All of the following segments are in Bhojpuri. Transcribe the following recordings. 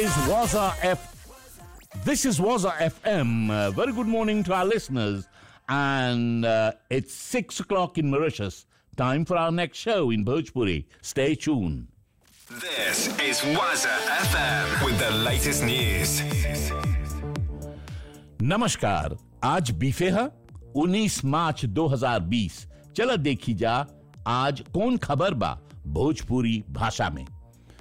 is Waza F. This is Waza FM. Uh, very good morning to our listeners. And uh, it's six o'clock in Mauritius. Time for our next show in Bhojpuri. Stay tuned. This is Waza FM with the latest news. नमस्कार आज बीफे है 19 मार्च 2020 चलो देखी जा आज कौन खबर बा भोजपुरी भाषा में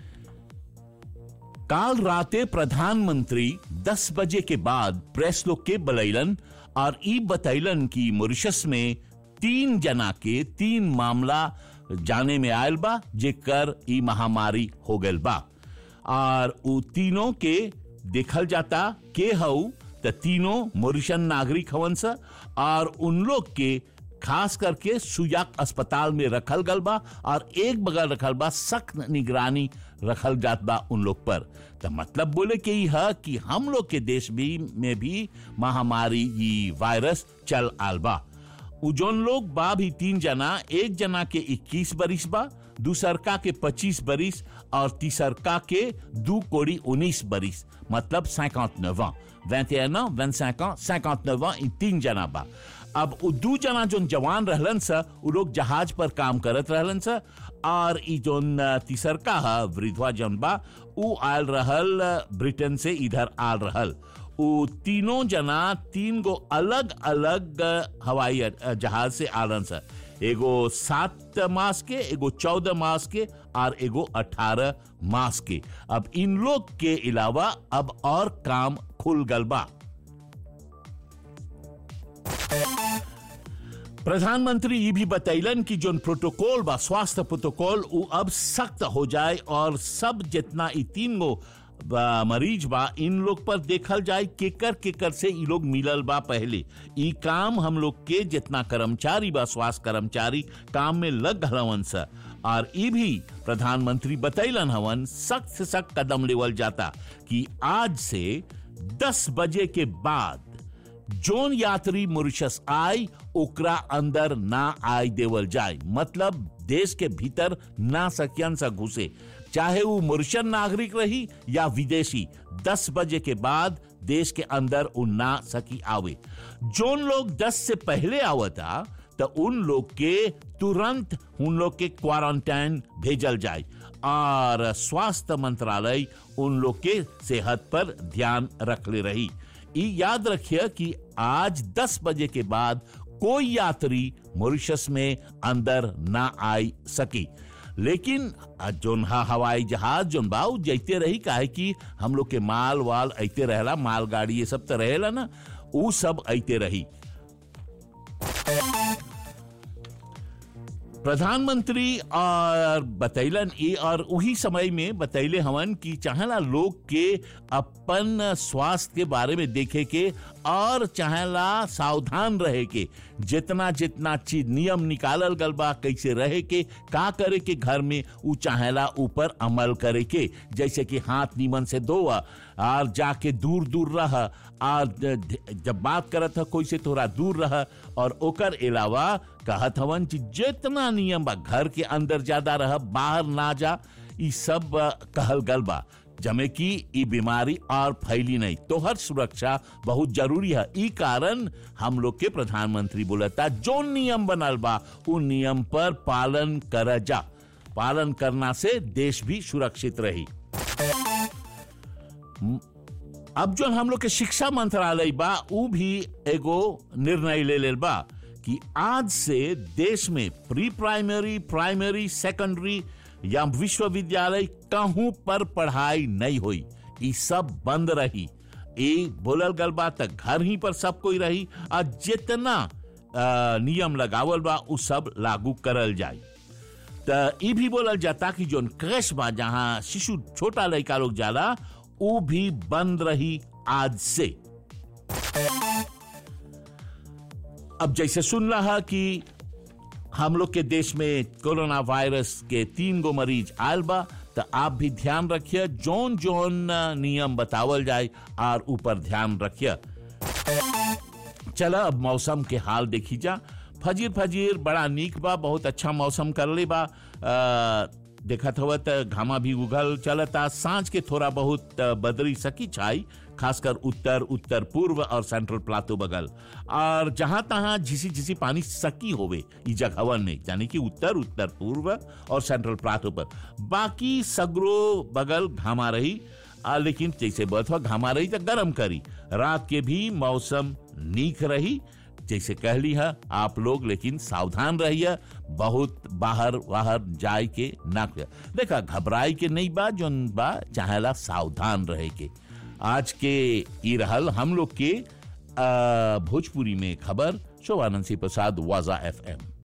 काल राते प्रधानमंत्री 10 बजे के बाद प्रेस लोग के बलैलन और ई बतैलन कि मॉरिशस में तीन जना के तीन मामला जाने में आयल बा जेकर ई महामारी हो गल बा और उ तीनों के देखल जाता के हऊ त तीनों मॉरिशन नागरिक हवन स और उन लोग के खास करके सुजाक अस्पताल में रखल गल बा और एक बगल रखल बा सख्त निगरानी रखल जात बा उन लोग पर तो मतलब बोले के ई है कि हम लोग के देश भी में भी महामारी ई वायरस चल आल बा उ जोन लोग बा भी तीन जना एक जना के 21 बरिस बा दूसरका के 25 बरिस और तीसरका के दू कोड़ी 19 बरिस मतलब 59 ans 21 ans 25 ans 59 ans इ तीन जना बा अब उ दू जना जोन जवान रहलन स उ लोग जहाज पर काम करत रहलन स और इ जोन अ, तीसरका है वृद्धवा जौन बा उ आयल रहल अ, ब्रिटेन से इधर आल रहल उ तीनों जना तीन गो अलग अलग हवाई अ- जहाज से आलन स एगो सात मास के एगो चौदह मास के और एगो अठारह मास के अब इन लोग के अलावा अब और काम खुल गल बा प्रधानमंत्री ये भी बतैलन कि जोन प्रोटोकॉल बा स्वास्थ्य प्रोटोकॉल उ अब सख्त हो जाए और सब जितना ई तीन गो बा- मरीज बा इन लोग पर देखल जाए केकर केकर से ई लोग मिलल बा पहले ई काम हम लोग के जितना कर्मचारी बा स्वास्थ्य कर्मचारी काम में लग हवन स और ई भी प्रधानमंत्री बतैलन हवन सख्त से सख्त कदम लेवल जाता कि आज से 10 बजे के बाद जोन यात्री मॉरिशस आई ओकरा अंदर ना आय देवल जाए मतलब देश के भीतर ना सकियन सा घुसे चाहे वो मॉरिशन नागरिक रही या विदेशी 10 बजे के बाद देश के अंदर उ ना सकी आवे जोन लोग 10 से पहले आवता तो उन लोग के तुरंत उन लोग के क्वारंटाइन भेजल जाए और स्वास्थ्य मंत्रालय उन लोग के सेहत पर ध्यान रख ले रही ई याद रखिए कि आज 10 बजे के बाद कोई यात्री मॉरिशस में अंदर ना आई सकी लेकिन आ जोन हा हवाई जहाज जोन बा उ जैते रही काहे कि हम लोग के माल वाल ऐते रहेला मालगाड़ी ये सब तो रहेला ना उ सब ऐते रही प्रधानमंत्री और बतैलन ई और उही समय में बतैले हवन कि चाहेला लोग के अपन स्वास्थ्य के बारे में देखे के और चाहेला सावधान रहे के जितना जितना चीज नियम निकालल गल बा कैसे रहे के का करे के घर में उ चाहेला ऊपर अमल करे के जैसे कि हाथ नीमन से धोआ और जाके दूर दूर रह और ज- जब बात करत ह कोई से थोड़ा दूर रह और ओकर अलावा कहत हवन कि जितना नियम बा घर के अंदर ज्यादा रह बाहर ना जा ई सब अ, कहल गल बा जमे कि ई बीमारी और फैली नहीं तो हर सुरक्षा बहुत जरूरी है ई कारण हम लोग के प्रधानमंत्री बोलता जो नियम बनल बा उन नियम पर पालन कर जा पालन करना से देश भी सुरक्षित रही अब जो हम लोग के शिक्षा मंत्रालय बा उ भी एगो निर्णय ले लेल बा कि आज से देश में प्री प्राइमरी प्राइमरी सेकेंडरी या विश्वविद्यालय कहूं पर पढ़ाई नहीं हुई ई सब बंद रही ए बोलल गल बा त घर ही पर सब कोई रही और जितना अ, नियम लगावल बा उ सब लागू करल जाए त ई भी बोलल जाता कि जोन क्रश बा जहां शिशु छोटा लड़का लोग जाला उ भी बंद रही आज से अब जैसे सुन रहा कि हम लोग के देश में कोरोना वायरस के तीन गो मरीज आयल बा तो आप भी ध्यान रखिए जोन जोन नियम बतावल जाए और ऊपर ध्यान रखिए चला अब मौसम के हाल देखी जा फजीर फजीर बड़ा नीक बा बहुत अच्छा मौसम कर ले बा अ, देखत हव त घामा भी उगल चलता सांझ के थोड़ा बहुत अ, बदरी सकी छाई खासकर उत्तर उत्तर पूर्व और सेंट्रल प्लाटो बगल और जहां तहां झिसी झिसी पानी सकी होवे ई जगहवन में यानी कि उत्तर उत्तर पूर्व और सेंट्रल प्लाटो पर बाकी सगरो बगल घामा रही आ, लेकिन जैसे बथवा घामा रही तो गर्म करी रात के भी मौसम नीक रही जैसे कहली है आप लोग लेकिन सावधान रहिए बहुत बाहर बाहर जाए के ना कर। देखा घबराए के नहीं बा जोन बा चाहेला सावधान रहे के आज के ई रहल हम लोग के आ, भोजपुरी में खबर शोभानंद सिंह प्रसाद वाजा एफ एम